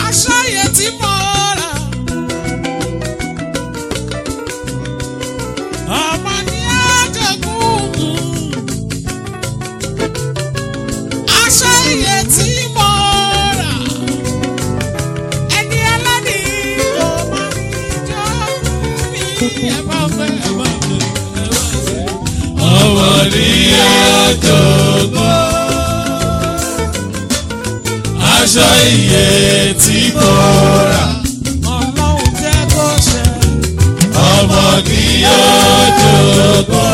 aṣọ yẹn tí mo rà. ọmọ ní àjẹkùn. aṣọ yẹn tí mo rà. ẹni ẹlẹ́ni kò má ní jọ mí. ẹ bá fẹ́ ẹ bá fẹ́ ẹ bá fẹ́. ọmọ ní àjọgbọ́. aṣọ iye tí mo rà. ọlọ́run jẹ́ kó ṣe. ọmọ ní àjọgbọ́.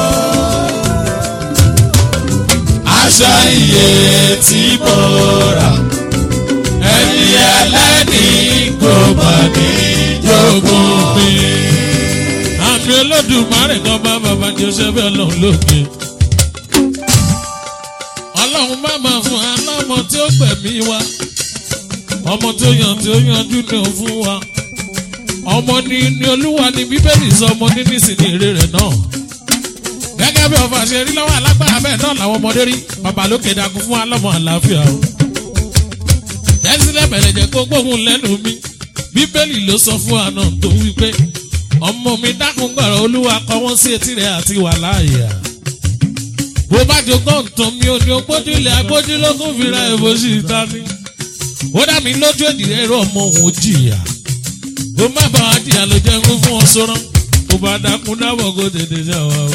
aṣọ iye tí mo rà. ẹni ẹlẹ́ni kò mà ní jogún mi. àmì olódùmarè kan bá bàbá joseph ọlọ́run lókè. ọlọ́run má máa fún wa lọ́mọ tí ó gbẹ̀mí wa ọmọ tó yàn tí ó yanjú ní o fún wa ọmọ ní ní olúwa ní bíbélì sọ ọmọ ní nísìnyí èrè rẹ̀ náà gẹ́gẹ́ bí ọba ṣe rí lọ́wọ́ alágbára bẹ́ẹ̀ náà làwọn ọmọdé rí bàbá lókè dàkún fún wa lọ́mọ àlàáfíà o jẹ́sílẹ̀ bẹ̀rẹ̀ jẹ́ kó gbóhùn lẹ́nu mi bíbélì ló sọ fún wa náà tó wípé ọmọ mi dákun gbọ̀rọ̀ olúwa kọ wọ́n sí etí rẹ̀ àti wà láàyè à. bó bá jogún ntàn mi ò ní ogbójú ilẹ̀ agbójúlógún fira èbó sí ìta ni. ó dá mi lójú èdè ẹ̀rọ ọmọ òun jìyà. bó má bàa wá jìyà ló jẹ́ ń fún ọ sọ́rọ́. bó bá dákun dábọ̀ kó tètè ṣe àwa o.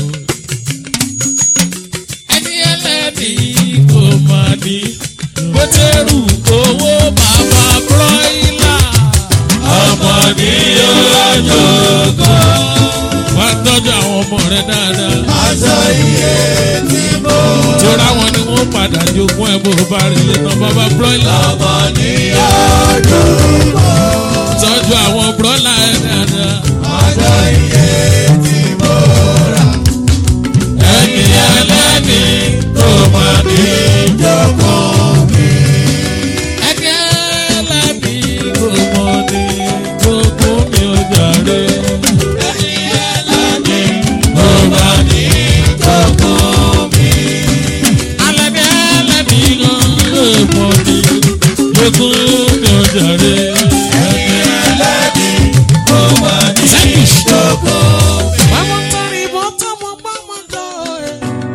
ẹni ẹlẹ́ni kò máa ní. bó tẹ́rù owó bàbá bróílà. ọmọ ní àjọgbọ́. wá tọ́jú àwọn ọmọ rẹ dáadáa. aṣọ iye tí mo rà. tóra wọn ni wọn padà jogún ẹ bó bá rí ilé tán bàbá bróílà. ọmọ ní àjọgbọ́. tọ́jú àwọn bróílà ẹ dáadáa. aṣọ iye tí mo rà. ẹni ẹlẹ́ni kò mà ní jogún mi. ẹni ẹlẹ́ni kò mọ̀ ní jogún mi ò jàre. ẹni ẹlẹ́ni kò mà ní jogún mi. alẹ́ ní ẹlẹ́ni kan kò mọ̀ ní jogún mi ò jàre. ẹni ẹlẹ́ni kò mà ní jogún mi. Báwo torí bó tọmọ gbọ́mọ jọ ẹ̀?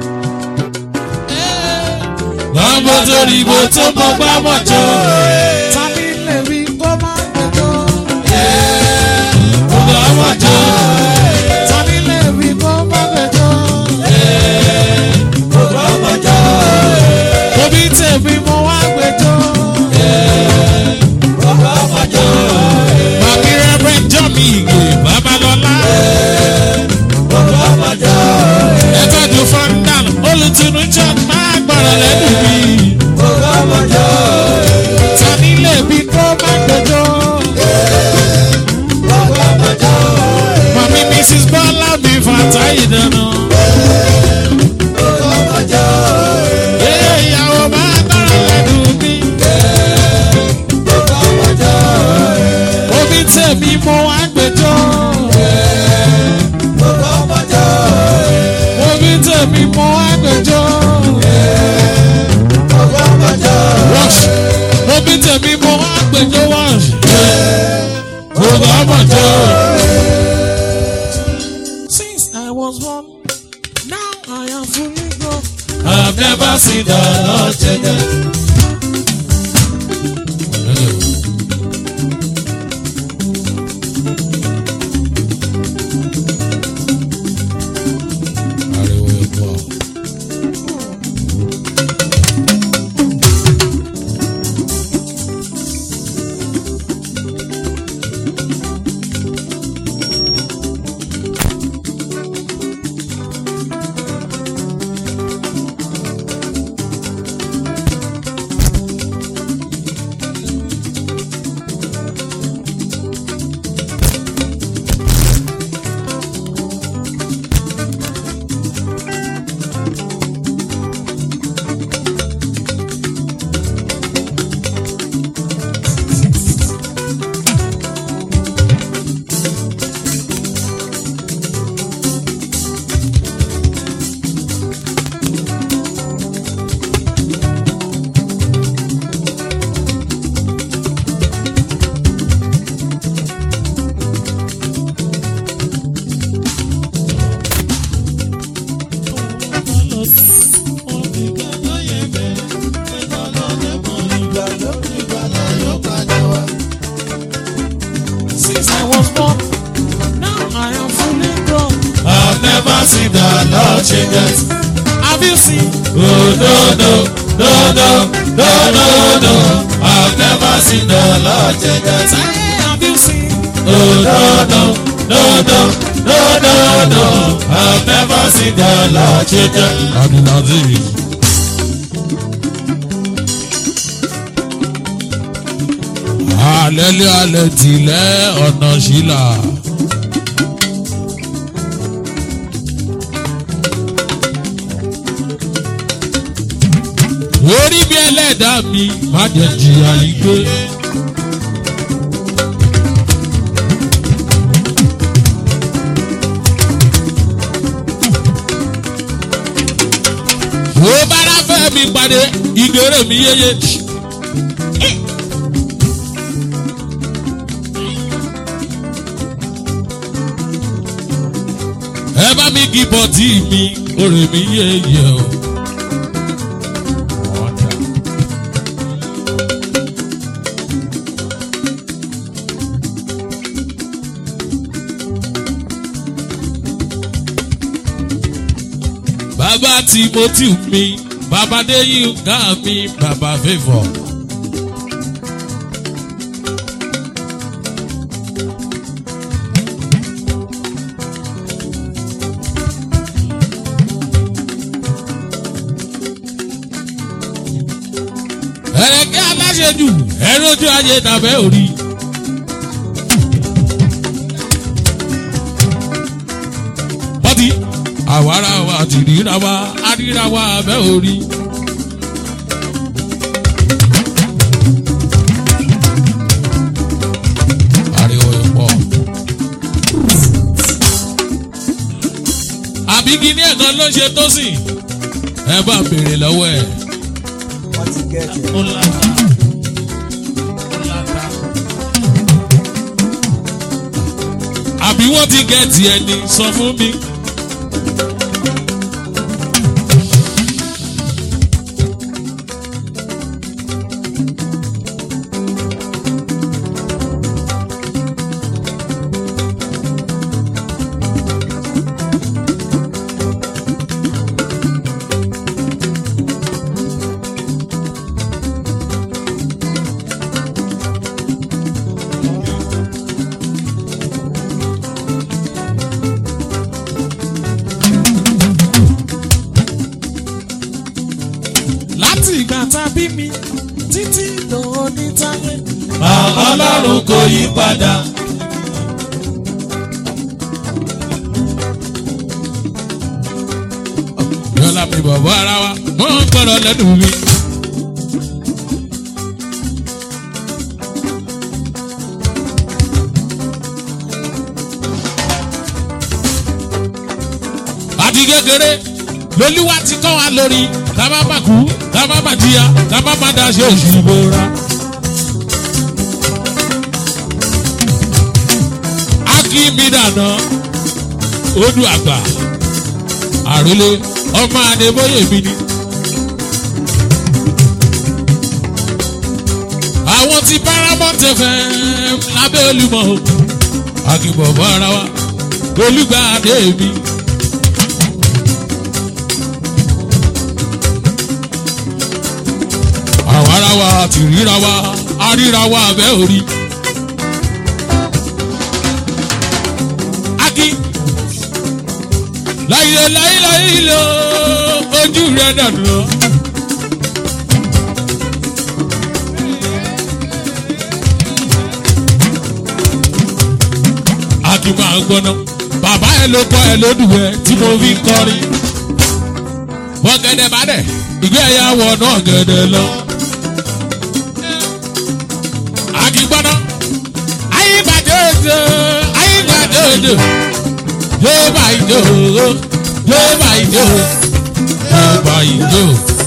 bàbá torí bó tó mọ gbàmọ̀ jọ. Tani lè rí kó má gbẹjọ́? gbàmọ̀ jọ. Tani lè rí kó má gbẹjọ́? Òbí tèmi mo wá gbẹjọ́. Bàbí rẹ́rẹ́ jọ́ mi ìgè babalọ́lá. Ẹ tọ́jú fọ́ndàn olùtúnú jọ máa gbọ́rọ̀ lẹ́nu mi. Tani lè rí kó má gbẹjọ́? Màmí Mrs. Bọ́lá mi fàtà ìdáná. Ee ìyàwó máa gbọ́rọ̀ lẹ́nu mi. Òbí tèmi mo wá gbẹjọ́. Òbí tèmi mo wá gbẹjọ́. Wash. Obi tèmi mo wá gbẹjọ́ wash. Gbogbo ọmọ jọ. Since I was born, now I am fully grown. I've never seen the Lord change. Ariwo epo. the Lord changes. Have you seen? Oh no no no no no no no. I've never seen the Lord changes. Have you seen? Oh no no no no no no no. I've never seen the Lord changes. Abdulaziz. Alẹ́lẹ́ alẹ́ tilẹ̀ ọ̀nà ṣílà. Orí bí ẹlẹ́dàá mi má jẹ́ jìyà yìí gbé. Wo bára fẹ́ mi pàdé ìgbéró mi yéye. Ẹ bá mi kí bọ́tì mi, orè mi yéye o. Bàbá Timothy mi, bàbá Déyínká mi, bàbá Favour. Ẹ̀rẹ̀kẹ́ aláṣẹ́jù, ẹ̀rọ ojú ayé tàbẹ́ òrí. Bọ́tí àwárà wa ti ríra wa àríra wa abẹ́ orí. ariwo ìpọ̀. àbí kíní ẹ̀kan ló ṣe tó sìn ẹ bá béèrè lọ́wọ́ ẹ̀. wọ́n ti gẹ̀ẹ́tì ẹ̀. ó láta ó láta. àbí wọ́n ti gẹ̀ẹ́tì ẹni sọ fún mi. láti ìgbà tá a bí mi títí lóní táyé. Màmá Ọlọ́run kò yí padà. yọlá mi bàbá ara wa mọ ń gbọdọ lẹnu mi. àti kékeré lolúwa ti kọ́ wa lórí ká má má kú ká má má jìyà ká má má daṣẹ́ òṣìbò ra. akí mi dànù odù àgbà àrólé ọmọ adébóyè mi ni. àwọn ti paramount fm lábẹ́ olúmọ̀ o akínbọ̀bọ̀ ara wa olùgbàdé mi. àwọn ara wa ti ríra wa aríra wa abẹ́ orí. akin láyé láyé láyé lọ ojú rẹ dànù lọ. a kì í máa gbọ́ná bàbá ẹ ló kọ́ ẹ lódùwẹ̀ tí mo fi ń kọrin. wọ́n gẹ́dẹ́ bá dẹ̀ ìgbé ẹ̀yà wọ̀ náà gẹ́dẹ́ lọ. a kì í gbọ́ná ayé bàjẹ́ òjò ayé bàjẹ́ òjò yóò bá ìjó yóò bá ìjó yóò bá ìjó.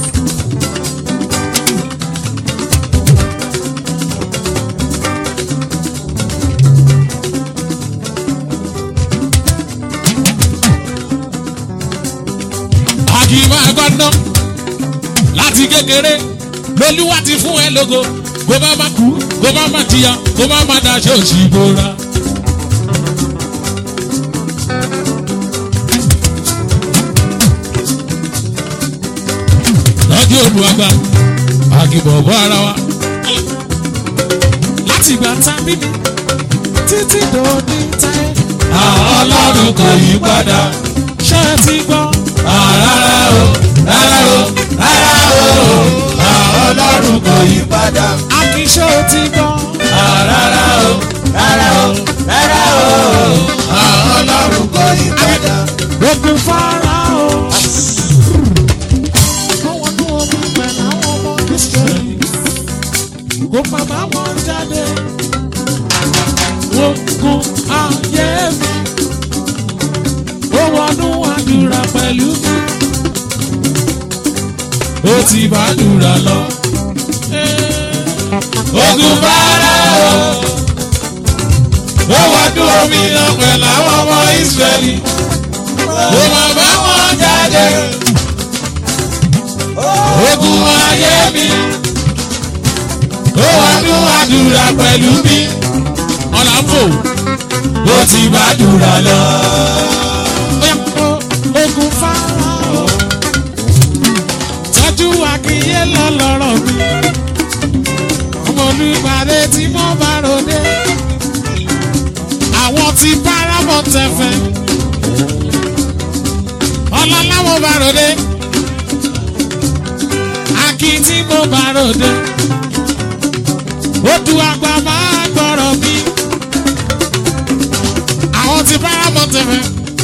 àkìmọ̀ ẹ̀gbọ́n láti kékeré lolúwa ti fún ẹ lógo kó má má kú kó má má jìyà kó má má daṣẹ́ òṣì bóra. tọ́jú olùwàgbà àgìbọ̀bọ̀ ara wa. láti ìgbà tá a bí mi títí dòní táyé. àwọn ọlọ́run kò yí padà. ṣé ẹ ti gbọ́? rárá o rárá o rárá o àwọn ọlọ́run kò yí padà. akíṣe ò ti gbọ́? rárá o rárá o rárá o àwọn ọlọ́run kò yí padà. ogun fara o. àwọn ní omi pẹ̀lú àwọn ọmọ Ísírẹ́lì kò bàbá wọn jáde. ogun ayé mi ó wọnú àdúrà pẹ̀lú mi. ó ti bá àdúrà lọ. ogun fara o. ó wá dún omi lọ pẹ̀lú àwọn ọmọ Ísírẹ́lì. ó máa bá wọn jáde. ogun ayé mi. ó wá dún àdúrà pẹ̀lú mi. ọ̀là ń fò. ó ti bá àdúrà lọ. ogun fara o. tọ́jú akínyé lọ́lọ́rọ̀ mi. ọmọ olùpàdé tí mo bá ròde. àwọn tí paramount fm. ọlọ́lá mo bá ròde. akí tí mo bá ròde. odù àgbà máa gbọ́rọ̀ mi. àwọn tí paramount fm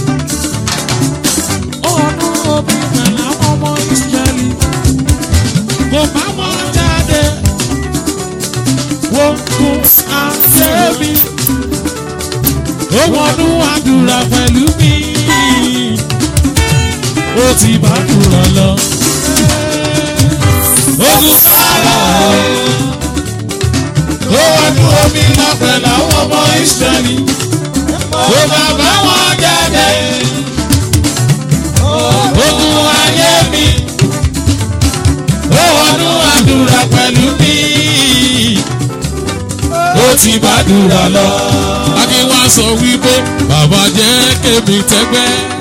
ọdún omi pẹ̀lú àwọn ọmọ Ísírẹ́lì kò bá wọn jáde wọ́n kún àṣẹ mi ó wọnú àdúrà pẹ̀lú mi ó ti bá dùrọ̀ lọ. ogun fara o. ó wá dún omi lọ pẹ̀lú àwọn ọmọ Ísírẹ́lì. ó máa bá wọn jáde. ogun ayé mi. ó wọnú àdúrà pẹ̀lú mi. ó ti bá dùrà lọ. Akínwá sọ wípé bàbá jẹ́ kémi tẹ́gbẹ́.